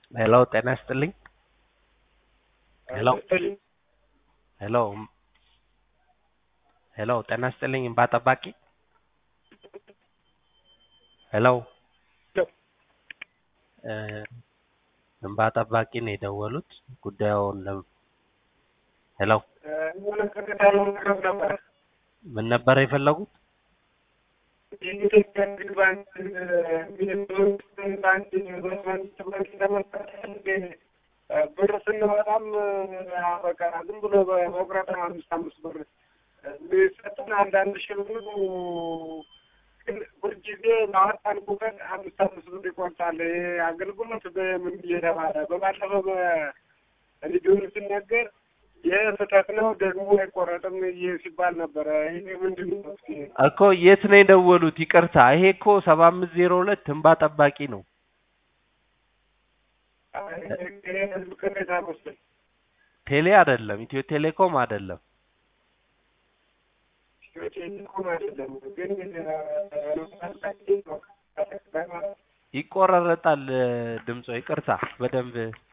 ሄሎ ጤና ይስጥልኝ። ሄሎ ሄሎ ሄሎ ጤና ይስጥልኝ እንባ ጠባቂ ሄሎ እ እንባ ጠባቂ ነው የደወሉት ጉዳዩን ለ ሄሎ ምን ነበር የፈለጉት? የኢትዮጵያ ንግድ ባንክ የሚኒስትሮችን ባንክ ኢንቨስትመንት ባንክ ለመክፈት ብር ስንወጣም በቃ ዝም ብሎ በመቁረጥ ነው አምስት አምስት ብር የሚሰጡን አንዳንድ ሺህ ብር ግን ሁልጊዜ ማወጣን ቁጥር አምስት አምስት ብር ይቆርጣል። ይሄ አገልግሎት በምን እየተባለ በባለፈው በሬዲዮን ሲነገር ይህ ስህተት ነው ደግሞ አይቆረጥም ይህ ሲባል ነበረ። ይሄ ምንድን ነው? እኮ የት ነው የደወሉት? ይቅርታ ይሄ እኮ ሰባ አምስት ዜሮ ሁለት እንባ ጠባቂ ነው። ህዝብ ቅሬታ መስሎኝ ቴሌ አይደለም፣ ኢትዮ ቴሌኮም አይደለም። ቴሌኮም አይደለም ግን ይቆራረጣል ድምጾ። ይቅርታ በደንብ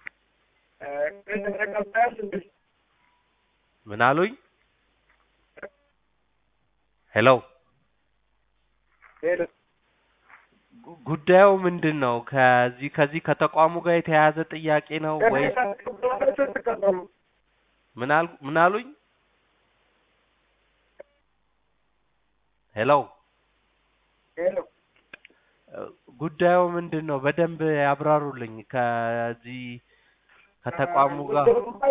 ተቀባያል እንዴ? ምን አሉኝ? ሄሎ ሄሎ ጉ- ጉዳዩ ምንድን ነው? ከዚህ ከዚህ ከተቋሙ ጋር የተያያዘ ጥያቄ ነው ወይስ ተቀበሉ ምን አል ምን አሉኝ? ሄሎ ሄሎ እ፣ ጉዳዩ ምንድን ነው? በደንብ ያብራሩልኝ። ከዚህ ከተቋሙ ጋር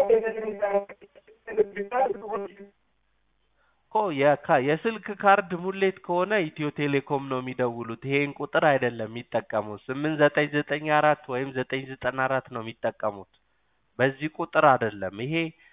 እኮ የካ- የስልክ ካርድ ሙሌት ከሆነ ኢትዮ ቴሌኮም ነው የሚደውሉት። ይሄን ቁጥር አይደለም የሚጠቀሙት። ስምንት ዘጠኝ ዘጠኝ አራት ወይም ዘጠኝ ዘጠና አራት ነው የሚጠቀሙት። በዚህ ቁጥር አይደለም። ይሄ